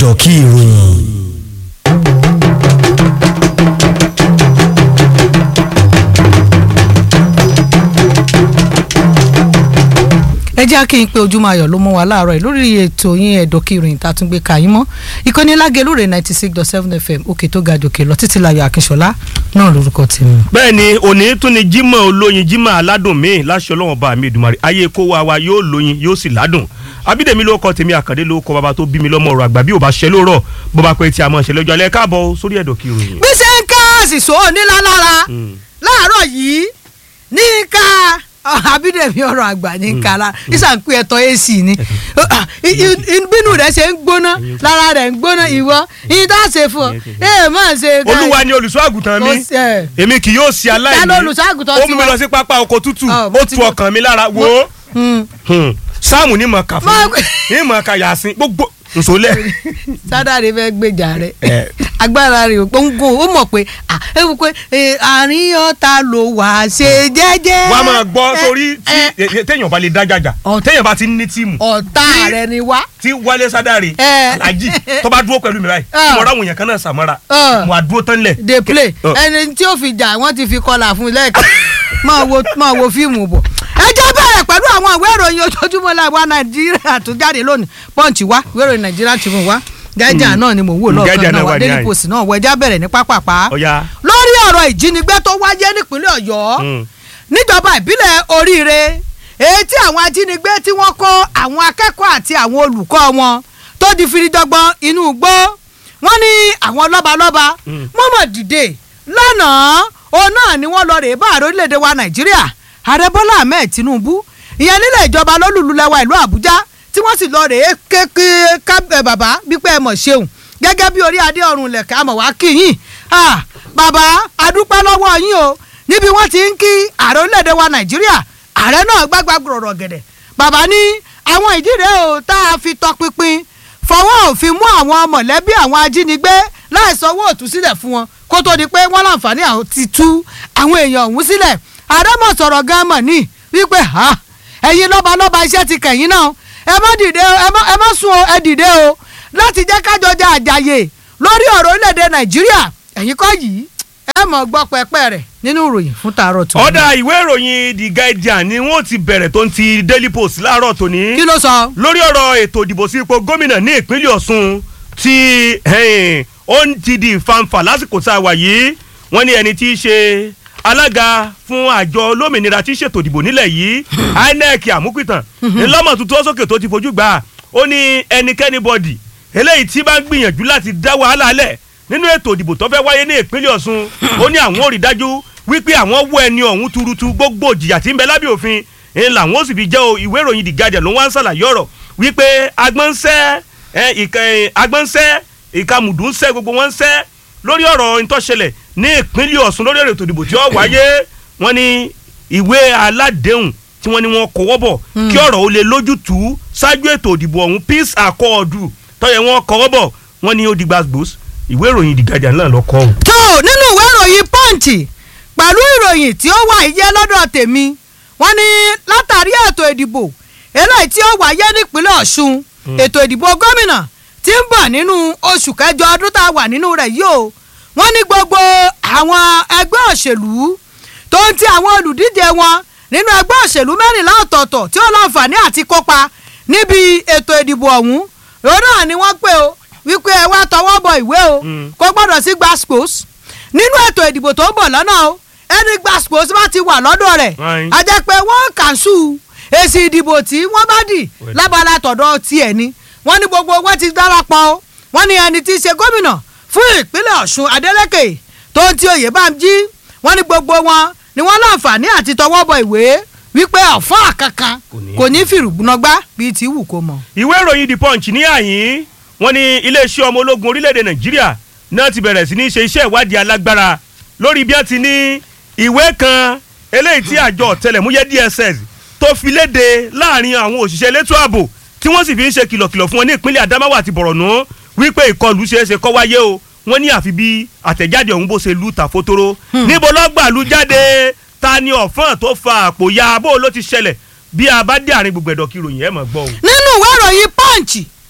ẹ̀dọ̀ kí ìròyìn. ẹ jẹ́ kí n pé ojúmọ́ ayọ̀ ló mú wa láàárọ̀ yìí lórí ètò yín ẹ̀dọ́kìrìn tá a tún gbé ka yín mọ́ ìkànnì lágẹ̀lúrè ninety six dot seven fm òkè tó ga jòkè lọ títí láyọ̀ akínṣọlá náà lórúkọ tèmi. bẹ́ẹ̀ ni òní tún ni jímọ̀ olóyin jímọ̀ aládùn mi láṣẹ ọlọ́wọ́n bá mi ìdùmarè ayé kó wa wa yóò lóyin yóò sì ládùn abídèmí ló kọ tèmi àkàndé ló kọ bàbá tó bí mi lọ́mọ ọ̀rọ̀ àgbà bí ò bá ṣe lóòrọ̀ bó bá pẹ́ tí a mọ̀ ṣe lọ́jọ́ alẹ́ káàbọ̀ sórí ẹ̀dọ̀kìrìn. bí ṣe ń ká àṣìṣò nílá lára láàárọ̀ yìí ní ká abídẹ̀mí ọ̀rọ̀ àgbà ní kala ìsà ń pè ẹ̀tọ́ ac ni bínú rẹ̀ ṣe ń gbóná lára rẹ̀ ń gbóná ìwọ ìyí tá a ṣe fún ọ ẹ má ṣe. olúwa ni olùṣọ́ àgùntàn mi èmi kì yóò ṣe aláìní Ta ló olùṣọ́ àgùntàn ó mú mi tiwa? lọ sí pápá oko tútù Ọ, mo ó ti tu gbọ́. ọkàn mi lára wo sáàmù ní mọ̀ ká fún Má- mi ní mọ̀ ká yàsín gbogbo nsọlẹ̀. sádàrí fẹ́ gbèjà rẹ̀ Ẹ. agbára rẹ̀ ò gbóngbò ó mọ̀ pé à, ẹ wò pé ẹ, àárín ọ̀tá ló wà ṣe jẹ́jẹ́. wàá máa gbọ́ Ẹ, torí ẹ, tí e- e- téèyàn bá lè dá jàjà Ọ̀t- téèyàn bá ti ní tíìmù ọ̀tá rẹ̀ ni wá. tí wálé sádàrí Ẹ. alájì tó bá dúró pẹ̀lú mi báyìí Ọ. tí mo ráwọn èèyàn kan náà sàmọ́ra Ọ. mo á dúró tán lẹ̀. dey play Ọ. ẹni tí ó fi jà wọ́n ti fi kọlà fún lẹ́ẹ̀kan máa wo máa wo fíìmù bọ̀. ẹ jẹ́ bẹ̀rẹ̀ pẹ̀lú àwọn ìwé ìròyìn ojoojúmọ́ làwa nàìjíríà tó jáde lónìí punch wá ìwé ìròyìn nàìjíríà ti mú wá gẹ́jà náà ni mò ń wò Mm, lọ́ọ̀kan Guardian náà náà wá wà ní daily àyè. post náà wọ ẹja bẹ̀rẹ̀ ní pápápá ọ̀ya lórí ọ̀rọ̀ ìjínigbé tó wáyé nípínlẹ̀ ọ̀yọ́ Mm. níjọba ìbílẹ̀ oríire èyí tí àwọn ajínigbé tí wọ́n kó àwọn akẹ́kọ̀ọ́ àti àwọn olùkọ́ wọn tó di firidọ́gbọ́n inú igbó wọ́n ní àwọn lọ́balọ́ba Mm. wọ́n mọ̀ dìde lánàá òun náà ni wọ́n lọ rèé bá ààrẹ orílẹ̀-èdè wa nàìjíríà ààrẹ bọ́lá ahmed tinubu ìyẹn nílẹ̀ ìjọba lólùlùlẹ̀wà ìlú àbújá tí wọ́n sì lọ rèé kékeré ká bàbá wípé ẹ mọ̀ ṣeun gẹ́gẹ́ bí orí adé ọ̀run lẹ̀ka mọ̀ wá kí yín Ah, bàbá adúpẹ́ lọ́wọ́ yín o níbi wọ́n ti ń kí ààrẹ orílẹ̀-èdè wa nàìjíríà ààrẹ náà gbágbá gbọ̀rọ̀ gẹ̀dẹ̀ bàbá ní àwọn ìdí rèé o tá a fi tọpinpin fọwọ́ òfin mú àwọn mọ̀lẹ́bí àwọn ajínigbé láì sanwó òtúsílẹ̀ fún wọn kó tó di pé wọ́n láǹfààní àwọn ti tú àwọn èèyàn ọ̀hún sílẹ̀ ààrẹ mọ̀ sọ̀rọ̀ gan mọ̀ ní wípé ha ẹ̀yin lọ́balọ́ba iṣẹ́ ti kẹ̀yìn náà ẹ má dìde o, ẹ má ẹ má sùn o ẹ dìde o láti jẹ́ kájọ jà àjàyè lórí ọ̀rọ̀ orílẹ̀-èdè nàìjíríà ẹ̀yin kọ́ yìí ẹ mọ̀ gbọ́ pẹ́pẹ́ rẹ̀ nínú ìròyìn fún tààrọ̀ tó. ọ̀dà ìwé ìròyìn the guardian ni wọ́n ti bẹ̀rẹ̀ tó ń ti daily post láàárọ̀ tòní kí ló sọ. lórí ọ̀rọ̀ ètò ìdìbò sí ipò gómìnà ní ìpínlẹ̀ ọ̀ṣun tí ẹ̀hìn, ó ń ti di ìfanfà lásìkò tá a wà yìí wọ́n ní ẹni tí í ṣe alága fún àjọ olómìnira tí í ṣètò ìdìbò nílẹ̀ yìí inec àmúpìtàn ńlọ́mọ̀ tuntun sókè tó ti fojú gbà á. ó ní ẹnikẹ́ni bọ́dì eléyìí tí bá ń gbìyànjú láti dá wàhálà lẹ̀ nínú ètò ìdìbò tó fẹ́ wáyé ní ìpínlẹ̀ ọ̀ṣun ó ní àwọn ò rí dájú wípé àwọn wọ ẹni ọ̀hún tuurutu gbogbo ìjìyà tí ń bẹ lábẹ́ òfin ń làwọn ó sì fi jẹ́ o ìwé ìròyìn the guardian ló wá ń ṣàlàyé ọ̀rọ̀ wípé agbọ́nsẹ́ ẹ, ìka ẹ, agbọ́nsẹ́ ìkàmùdù ń sẹ́ gbogbo wọn ń sẹ́ lórí ọ̀rọ̀ ìtọ́ṣẹlẹ̀ ní ìpínlẹ̀ ọ̀ṣun lórí ọ̀rọ̀ ètò ìdìbò tí ó wáyé wọ́n ní ìwé aládéhùn tí wọ́n ní wọ́n kọ́wọ́ bọ̀ kí ọ̀rọ̀ ó lè lójútùú ṣáájú ètò ìdìbò ọ̀hún peace accord tọ́yẹ̀ wọ́n kọ́wọ́ bọ̀ wọ́n ní ó di gbàgbós ìwé ìròyìn the guardian náà lọ kọ́ ọ́. tó nínú ìwé ìròyìn punch pẹ̀lú ìròyìn tí ó wà yẹ lọ́dọ̀ tèmi wọ́n ní látàrí ètò ìdìbò eléyìí tí ó wáyé nípínlẹ̀ ọ̀ṣun ètò ìdìbò gómìnà tí ń bọ̀ nínú oṣù kẹjọ ọdún tá a wà nínú rẹ̀ yìí o wọ́n ní gbogbo àwọn ẹgbẹ́ òṣèlú tó ń ti àwọn olùdíje wọn nínú ẹgbẹ́ òṣèlú mẹ́rìnlá ọ̀tọ̀ọ̀tọ̀ tí ó láǹfààní àti kópa níbi ètò ìdìbò ọ̀hún òun náà ni wọ́n pè o wípé ẹ wá tọwọ́ bọ ìwé o Mm. kò gbọ́dọ̀ sí gbàspos nínú ètò ìdìbò tó ń bọ̀ lọ́nà o ẹni gbàspos bá ti wà lọ́dọ̀ rẹ̀ Ayin. a jẹ́ pé wọ́n kàṣù èsì ìdìbò tí wọ́n bá dì Well. lábala tọ̀dọ̀ tiẹ̀ ni wọ́n ní gbogbo wọn ti darapọ̀ o wọ́n ní ẹni tí í ṣe gómìnà fún ìpínlẹ̀ ọ̀ṣun adeleke tó ń ti oyè bá ń jí wọ́n ní gbogbo wọn ni wọ́n láǹfààní àti tọwọ́ bọ ìwé wípé ọ̀fọ́n àkankan Kò ní- kò ní fìrùgbọ́nọgbá bíi ti wù kó mọ̀. ìwé ìròyìn the punch ní àyín wọ́n ní iléeṣẹ́ ọmọ ológun orílẹ̀-èdè nàìjíríà náà ti bẹ̀rẹ̀ sí ní ṣe iṣẹ́ ìwádìí alágbára lórí bí wọ́n ti ní ìwé kan eléyìí tí àjọ ọ̀tẹlẹ̀múyẹ́ dss tó fi léde láàrin àwọn òṣìṣẹ́ elétò ààbò tí wọ́n sì fi ń ṣe kìlọ̀kìlọ̀ fún wọn ní ìpínlẹ̀ adamawa àti borno wípé ìkọlù ṣeéṣe kó wáyé o wọ́n ní àfi bí àtẹ̀jáde ọ̀hún bó ṣe lù tàfótóró níbo lọ́gbàlú jáde ta ni ọ̀fọ́n tó fa àpò ya bó ló ti ṣẹlẹ̀ bí a bá dé àárín gbogbo ẹ̀dọ̀ kí ròyìn ẹ̀ mọ̀ gbọ́ o. nínú ìwé ìròyìn punch ẹ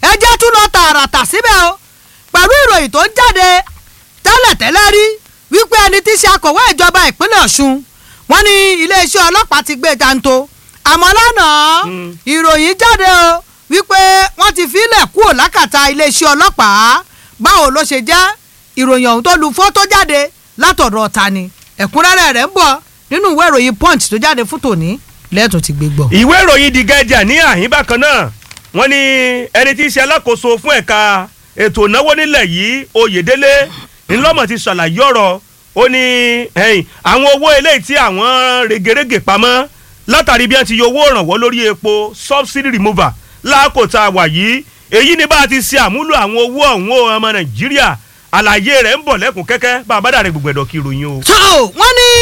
ẹ jẹ́ tún lọ tààràtà síbẹ̀ o pẹ̀lú ìròyìn tó ń jáde tẹ́lẹ̀tẹ́lẹ̀ rí wípé ẹni tí í ṣe akọ̀wé ìjọba ìpínlẹ̀ ọ̀ṣun wọ́n ní iléeṣẹ́ ọlọ́pàá ti gbé janto àmọ́ lánàá Mm. ìròyìn jáde o wípé wọ́n ti filẹ̀ kúrò lákàtà iléeṣẹ́ ọlọ́pàá báwo ló ṣe jẹ́ ìròyìn ọ̀hún tó lu fọ́tò jáde látọ̀dọ̀ ta ni ẹ̀kúnrẹ́rẹ́ rẹ̀ ń bọ̀ nínú ìwé ìròyìn punch tó jáde fún tòní lẹ́ẹ̀tún ti gbé gbọ́. ìwé ìròyìn The Guardian ní àhín bákan náà wọ́n ní ẹni tí í ṣe alákòóso fún ẹ̀ka ètò ìnáwó nílẹ̀ yìí Oyèdélé ńlọ́mọ̀ ti ṣàlàyé ọ̀rọ̀ ó ní ẹ̀yìn àwọn owó eléyìí tí àwọn regerege pamọ́ látàrí bí wọ́n ti yọ owó ìrànwọ́ lórí epo subsidy remover láàkó tá a wà yìí èyí ni bá a ti ṣe àmúlò àwọn owó ọ̀hún o, ọmọ Nàìjíríà àlàyé rẹ̀ ń bọ̀ lẹ́kùn kẹ́kẹ́ bá a bá dàrẹ́ gbogbo ẹ̀dọ̀ kí ìròyìn o. so wọ́n ní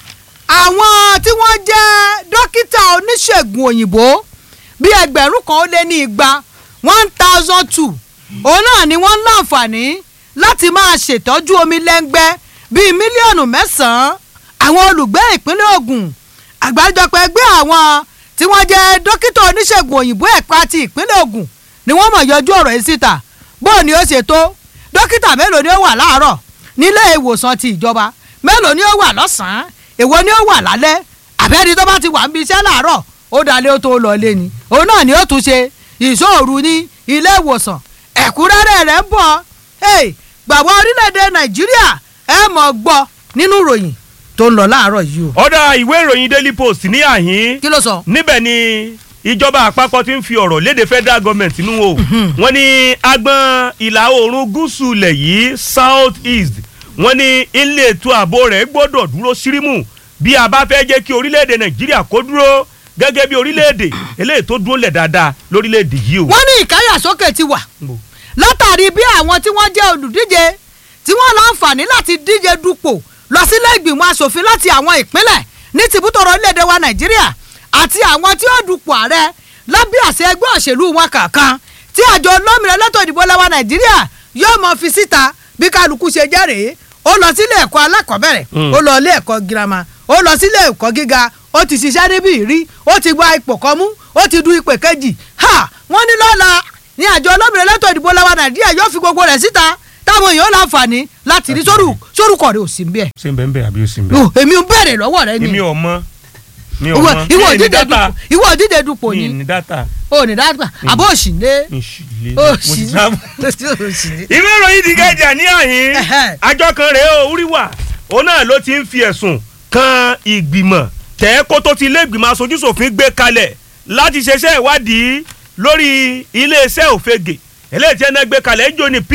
àwọn tí wọ́n jẹ́ dókítà oníṣègùn òyìnbó bíi ẹgbẹ̀rún kan ó lé ní igba one thousand two òun náà ni wọ́n ń láǹfààní láti máa ṣètọ́jú omi lẹ́ngbẹ́ bíi mílíọ̀nù mẹ́sàn-án àwọn olùgbé ìpínlẹ̀ Ògùn àgbáríjọpọ̀ ẹgbẹ́ àwọn tí wọ́n jẹ́ dókítà oníṣègùn òyìnbó ẹ̀ka ti ìpínlẹ̀ Ògùn ni wọ́n mọ̀ yọjú ọ̀rọ̀ yìí síta bóò ni ó ṣe tó dókítà mélòó ni ó wà láàárọ̀ nílé ìwòsàn ti ìjọba mélòó ni ó wà lọ́sàn-án èwo ni ó wà lálẹ́ àbẹ́ni tó bá ti wà níbi iṣẹ́ láàárọ̀ ó dalẹ̀ ó tó lọ lé ni òun náà ni ó tún ṣe ìṣòro ní ilé ìwòsàn ẹ̀kúnrẹ́rẹ́ rẹ̀ ń bọ̀ hey, gbàgbọ́ orílẹ̀-èdè nàìjíríà ẹ mọ̀ gbọ́ nínú ìròyìn tó ń lọ láàárọ̀ yìí o. ọ̀dà ìwé ìròyìn Daily Post ní àhín kí ló sọ. níbẹ̀ ni ìjọba àpapọ̀ ti ń fi ọ̀rọ̀ léde federal government nínú o wọ́n ní agbọn ìlà oòrùn gúúsù ilẹ̀ yìí south east wọ́n ní ilé ètò ààbò rẹ̀ gbọ́dọ̀ dúró sírímù bí a bá fẹ́ jẹ́ kí orílẹ̀-èdè nàìjíríà kó dúró gẹ́gẹ́ bí orílẹ̀-èdè eléyìí tó dúró lẹ̀ dáadáa lórílẹ̀-èdè yìí o. wọ́n ní ìkáyàsókè ti wà látàrí bí àwọn tí wọ́n jẹ́ olùdíje tí wọ́n láǹfààní láti díje dupò lọ sílé ìgbìmọ̀ asòfin láti àwọn ìpínlẹ̀ ní tìbútòrò orílẹ̀-èdè wa nàìjíríà àti àwọn tí ó dupò ààrẹ lábẹ́ àṣẹ ẹgbẹ́ òṣèlú wọn kankan tí àjọ olómìnira elétò ìdìbò lẹ́wà nàìjíríà yóò mọ fi síta bí kálukú ṣe jẹ́ rèé ó lọ sílé ẹ̀kọ́ alákọ̀ọ́bẹ̀rẹ̀ Mm. ó lọ ilé ẹ̀kọ́ girama ó lọ sílé ẹ̀kọ́ gíga ó ti ṣiṣẹ́ níbí rí ó ti gba ipò kan mú ó ti du ipò kejì ha wọ́n ní lọ́la ní àjọ olómìnira elétò ìdìbò lẹ́wà nàìjíríà yóò fi gbogbo rẹ̀ síta táwọn èèyàn láǹfààní láti rí sórù sórúkọ rẹ̀ ò sí bẹ́ẹ̀. ṣé ń bẹ́ẹ̀ bẹ́ẹ̀ àbí ó sì ń Yo, èmi ń bèrè lọ́wọ́ rẹ ni èmi ò mọ̀ mi ò ìwọ mọ̀ ìwọ mi ì ní òdìdè dátà dupò ìwọ òdìdè dupò mi ì ni ní dátà o ní dáàbà àbó òsì lé mi ì sì lé òsì mo ti sábà. òsì lé. ìwé ìròyìn The Guardian ní àhín Ẹhẹ́. àjọ kan rèé o wúríwà òun náà ló ti ń fi ẹ̀sùn kan ìgbìmọ̀ tẹ́ẹ́kó tó ti ilé ìgbìmọ̀ aṣojúṣòfin gbé kalẹ̀ láti ṣeṣẹ́ ìwádìí lórí iléeṣẹ́ òfegè eléyìí tí ẹ̀nà gbé kalẹ̀ ń jò ní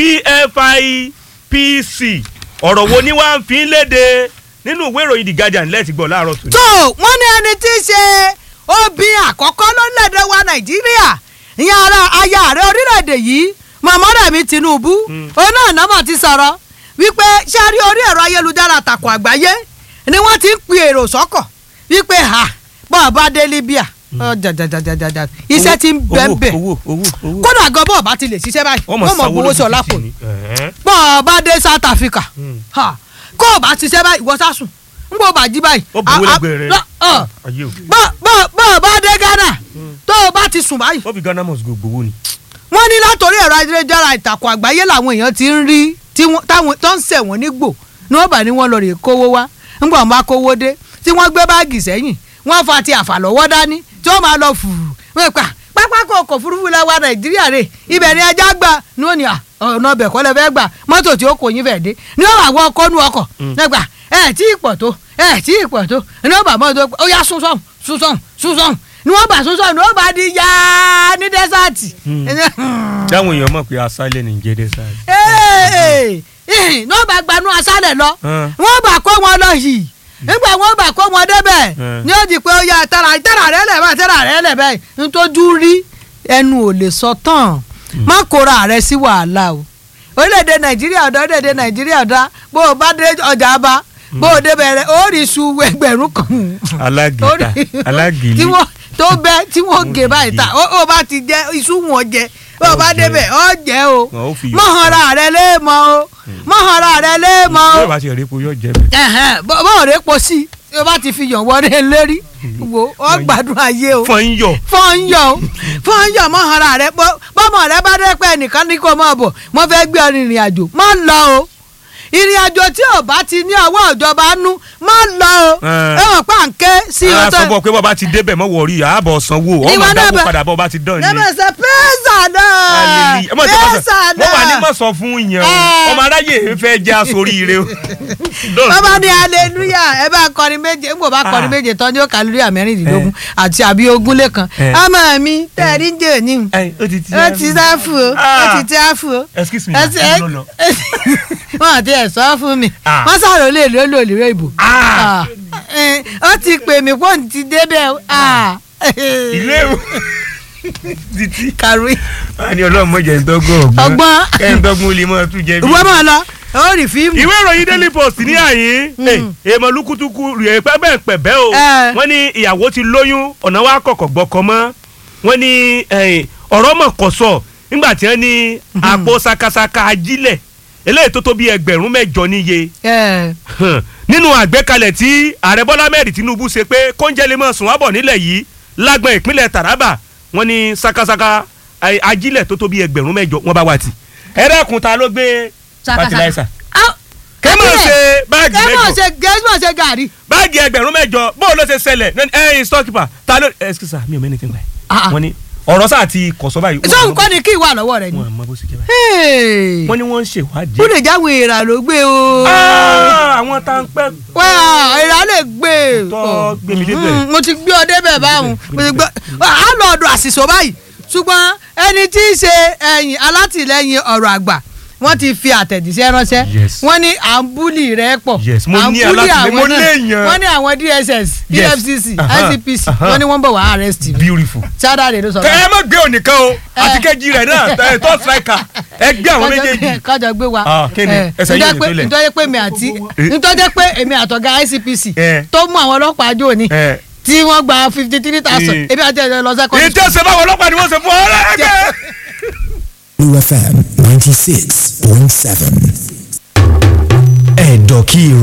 PFIPC ọ̀rọ̀ wo ni wàá fi ń léde nínú ìwé ìròyìn The Guardian lẹ́ẹ̀tì gbọ́ láàárọ̀ tó ní. tó wọ́n ní ẹni tí í ṣe obìnrin àkọ́kọ́ lórílẹ̀‐èdè wa nàìjíríà ìyẹn ara aya ààrẹ orílẹ̀‐èdè yìí mọ̀mọ́dàmí tinubu òun náà nọ́mọ̀ ti sọ̀rọ̀ wípé ṣé a rí orí ẹ̀rọ ayélujára àtàkùn àgbáyé ni wọ́n ti ń pe èrò sọ́kọ̀ wípé ha bọ́ọ̀ bá dé libya ọ jàjàjàjàjà iṣẹ́ ti ń bẹ́ẹ̀ bẹ́ẹ̀ owó owó owó kódà gan bọ́ọ̀ bá ti lè ṣiṣẹ́ báyìí wọ́n wọ́n mọ̀ gbowó sí ọ̀la kò ní bọ́ọ̀ bá dé south africa Mm. ha kó o bá ṣiṣẹ́ báyìí wọ́n sásùn ń bọ́ bá jí báyìí. ó buwó a- a- lẹ́gbẹ̀ẹ́ rẹ̀ lọ- ọ, ayé o bọ́ bọ́ bọ́ bá dé ghana tó o bá ti sùn báyìí. wọ́n fi Ghana must go gbowó ni. wọ́n ní látòrí ẹ̀rọ ayélujára ìtàkùn àgbáyé làwọn èèyàn ti ń rí tí wọ́n- táwọn tó ń ṣẹ̀wọ̀n nígbò ní wọ́n bá ní wọ́n lọ rè kówó wá ńgbà wọn bá kówó dé tí wọ́n gbé báàgì sẹ́yìn wọ́n fa ti àfàlọ́wọ́ dání tí wọ́n máa lọ fùrù wọ́n pa pápákọ̀ ọkọ̀ òfurufú lẹ́wà nàìjíríà rè ibẹ̀ ni ẹja gbà ní wọ́n ní à, ọ̀nà ọbẹ̀ kọ́ lẹ fẹ́ gbà mọ́tò tí ó kò yín fẹ́ dé ní wọ́n bá wọ́n ọkọ̀ nú ọkọ̀ nígbà ẹ̀ tí ì pọ̀ tó ẹ̀ tí ì pọ̀ tó ní wọ́n bá mọ́tò ó yá sún sọ́hùn sún sọ́hùn sún sọ́hùn ní wọ́n bá sún sọ́hùn ní wọ́n bá di yá ní dẹ́sàtì dáwọn èèyàn mọ̀ pé asálẹ̀ ní jẹ́ dẹ́sàdì. ní wọ́n bá gbanú aṣálẹ̀ lọ Hàn. wọ́n bá kó wọn lọ yìí nígbà wọ́n bá kó wọn débẹ̀ Hàn. ní ó di pé ó yá tẹ́ra tẹ́ra rẹ lẹ̀ báyìí tẹ́ra rẹ lẹ̀ báyìí nítorí rí ẹnu ò lè sọ tán má kóra rẹ sí wàhálà o orílẹ̀-èdè nàìjíríà ọ̀dà orílẹ̀-èdè nàìjíríà ọ̀dà bó o bá dé ọjà bá bó o débẹ̀ rẹ ó rí iṣu ẹgbẹ̀rún kan alágìta Orí- alágìlì tí wọ́n tó bẹ́ tí wọ́n gé báyìí ta ó ó bá ti jẹ iṣu wọn jẹ bó o bá Ó jẹ. débẹ̀ ọ jẹ o Wọn ó fi iyọ̀ mọ̀hánra rẹ lé mọ́ o mọ̀hánra rẹ lé mọ́ bí o o bá ti rí epo yóò jẹ bẹ́ẹ̀. ẹ̀hẹ́n, bó bó o rè po sí i tí o bá ti fi yàn wọlé lérí wo ọ gbádùn ayé o fọ́n ń yọ. fọ́nyọ̀ o fọ́nyọ̀ mọ́ ara rẹ bọ́- bọ́mọ rẹ bá dé pé ẹnìkan ní kó mọ̀ bọ̀ mo fẹ́ gbé ọ ní ìrìn àjò má lọ o ìrìn àjò tí ò bá ti ní ọwọ́ ìjọba nú má lọ o Eh. ẹ wọ́n pa nké sí a ọtọ sọ fún ọ pé bọ́ba ti débẹ̀ mọ́ wọ̀ọ́rí àbọ̀ sanwó ọmọ Ìwọ náà dákú bẹ- padà bọ́ba ti dán ni. lẹ́mọ̀ sọ pẹ́sà náà Hallelujah. Ẹ má jẹ́ kó pẹ́sà sọ- mo wà ní náà mọ̀ sọ fún yẹn o Eh. ọmọ aráyè fẹ́ já sórí ire o. bàbá ní hallelujah ẹ bá kọrin méje ń bò bá kọrin Ah. méje tán ní ó hallelujah mẹ́rìndínlógún àti àbí ogún lẹ́kan Eh. ọmọ mi tẹ̀rí ń jẹ́ òní Ẹ, ó ti ti ó ti sáfù o ó Ah. ti tí áfù o excuse me ẹ ma ti ẹ lọ lọ. wọn àti ẹ sọ fún mi Ah. wọn sàrò lè ló lò lérò ìbò Ah. Ah. Eh, ó ti pè mí pé òun ti débẹ̀ o. Ah. ilé o títí. kàrúì a ní ọlọ́run mọ̀jẹ̀ ń dọ́gbọ́n ọ̀gbọ́n ọgbọ́n kẹ́ ń dọ́gbọ́n olè mọ́ tún jẹ bí. ìwọ máa lọ ó rí fíìmù. ìwé ìròyìn daily post ní àyín èèmọ̀ lukutuku rèé pẹ́bẹ́ pẹ̀bẹ́ o Eh. wọ́n ní ìyàwó ti lóyún ọ̀nà wa kọ̀kọ̀ gbọ́kọ mọ́ wọ́n ní eh, ọ̀rọ̀ mọ̀ kọ̀ sọ nígbà tí wọ́n ní àpò sakasaka ajílẹ̀ eléyìí tó tó bí ẹgbẹ̀rún mẹ́jọ níye Eh, hàn, nínú àgbékalẹ̀ tí ààrẹ bọ́lá mẹ́rin tinubu ṣe pé kóúnjẹ lè mọ̀ sùn wábọ̀ nílẹ̀ yìí lágbọ̀n ìpínlẹ̀ taraba wọ́n ní sakasaka eh, ajílẹ̀ tó tó bí ẹgbẹ̀rún mẹ́jọ wọ́n bá wà tì ẹ̀rẹ́kùn ta ló gbé sakasaka. fertilizer Ah, kẹ́mọ̀ ajílẹ̀. ṣe báàgì kẹ́mọ̀ mẹ́jọ ṣe kẹ́mọ̀ ṣe gàrí. báàgì ẹgbẹ̀rún mẹ́jọ bóun ló ṣe ṣẹlẹ̀ ẹ̀yin storekeeper ta ló excuse me mi ò mẹ́ni tí ń gbà Ah, ah. yìí wọ́n ní ọ̀rọ̀ sáà ti kọ̀sọ́ báyìí sọ́hun kọ́ ni kí ìwà lọ́wọ́ rẹ ni. wọ́n mọ bó ṣe jẹ́ báyìí Hey. wọ́n ní wọ́n ń ṣèwádìí. ó lè jáwé ìrà ló gbé o. Ah, àwọn tá ń pẹ́ wá ìrà lè gbé. Tọ́ gbé mi débẹ̀. Mm, mo ti gbé ọ débẹ̀ báwọn mo ti gbé á lọ ọ̀dọ̀ àṣìṣò báyìí ṣùgbọ́n ẹni tí í ṣe ẹ̀yìn alátìlẹ́yìn ọ̀rọ̀ àgbà wọ́n ti fi àtẹ̀jíṣẹ́ ránṣẹ́ Yes. wọ́n ní à ń búlì rẹ̀ pọ̀ Yes, mo à ń ní búlì alátìlẹ́yìn, àwọn mo náà. léèyàn. wọ́n ní àwọn DSS Yes. EFCC Aha, ICPC aha. wọ́n ní wọ́n bọ̀ wá arrest mi beautiful. Saturday ló sọ kẹ́ ẹ má gbé ònìkan o àti kejì rẹ̀ náà ẹ̀ tó striker ẹ gbé àwọn méjèèjì. kájọ gbé wa Ah, kí ni? Eh, Ẹsẹ̀ yìí ò ní nítorí pé- tó lẹ̀. nítorí pé mi àti Eh. nítorí pé èmi àtọ̀gá ICPC Eh. tó mú àwọn ọlọ́pàá jò ní ẹ tí wọ́n gba fifty three thousand Eh. ebi àti ẹ̀jẹ̀ lọ sẹ́kọ̀ọ́ ìtẹ̀sẹ̀ báwọn ọlọ́pàá ni wọ́n ṣe fún ọ lẹ́gbẹ̀ẹ́. Blue FM 96.7. Ẹ̀dọ̀kí